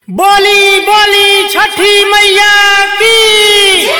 बोली बोली छठी मैया की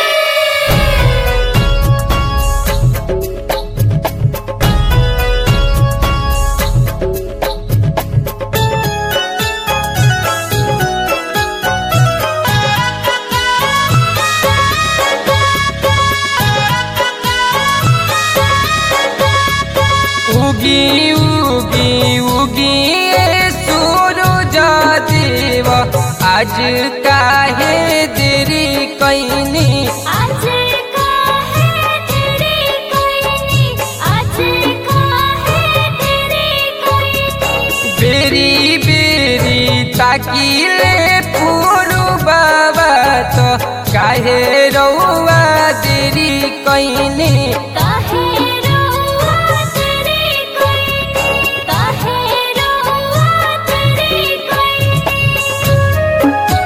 उगी उगी उगी सूरज देव आज काहे देरी कैनी आज का है तेरी कोई आज का है तेरी कोई बेरी बेरी ताकिले पुरु बाबा तो काहे रौआ देरी कैनी काहे रोआ तेरी कोई काहे रोआ तेरी कोई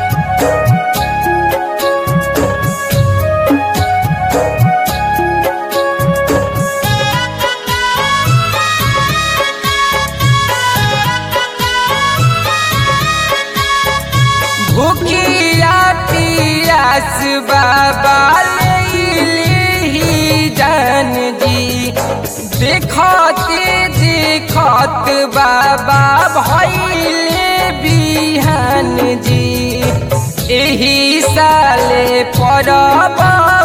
भूखिया पियास बाबा ही जान जी देखते देखत बाबा भैले बिहान जी एही साले परब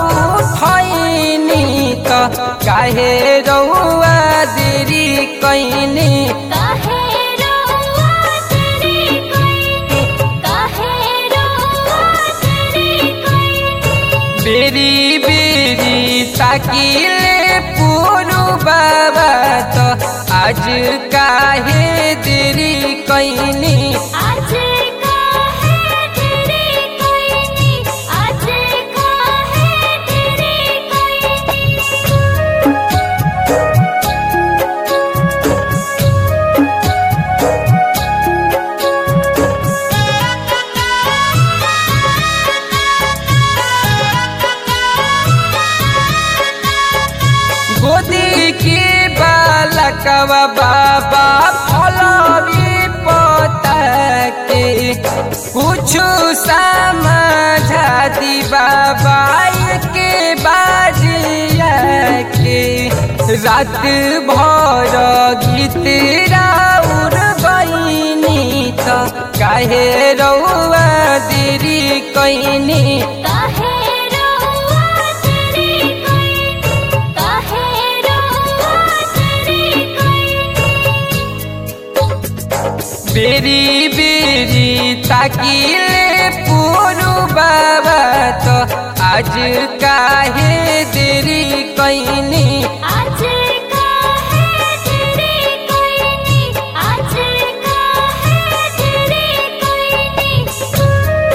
उठैनी त काहे रौआ देरी कैनी काहे रोआ तेरी कोई काहे रोआ तेरी कोई बेरी बेरी ताकिले पुरु बाबा तो आज काहे देरी कैनी आज का है तेरी कोई आज का है तेरी कोई गोदी के बालकवा बाबा फलवी पता के कुछ समझा दी बाबा के बाजिया के रात भर गीत राउर बहिनी त काहे रौआ देरी कैनी काहे रोआ तेरी कोई काहे रोआ तेरी कोई बेरी बेरी ताकिले पुरु बाबा तो आज काहे देरी कैनी आज का है तेरी कोई आज का है तेरी कोई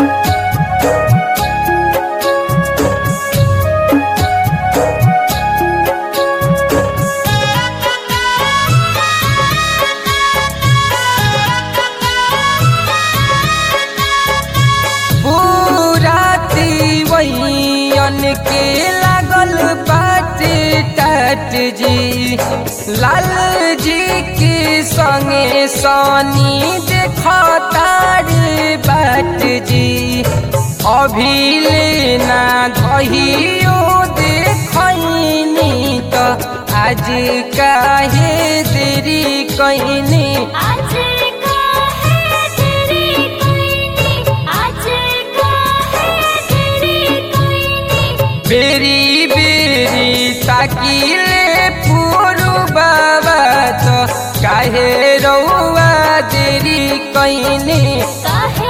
पूराती वैयन के लागल बाटे टाट जी लाल जी के संगे सनी देखतार बाट जी अभी लेना धहियो देखैनी त आज काहे देरी कैनी आज का है तेरी कोई आज का है तेरी कोई बेरी बेरी ताकिले पुरु बाबा तो काहे रौआ देरी कैनी काहे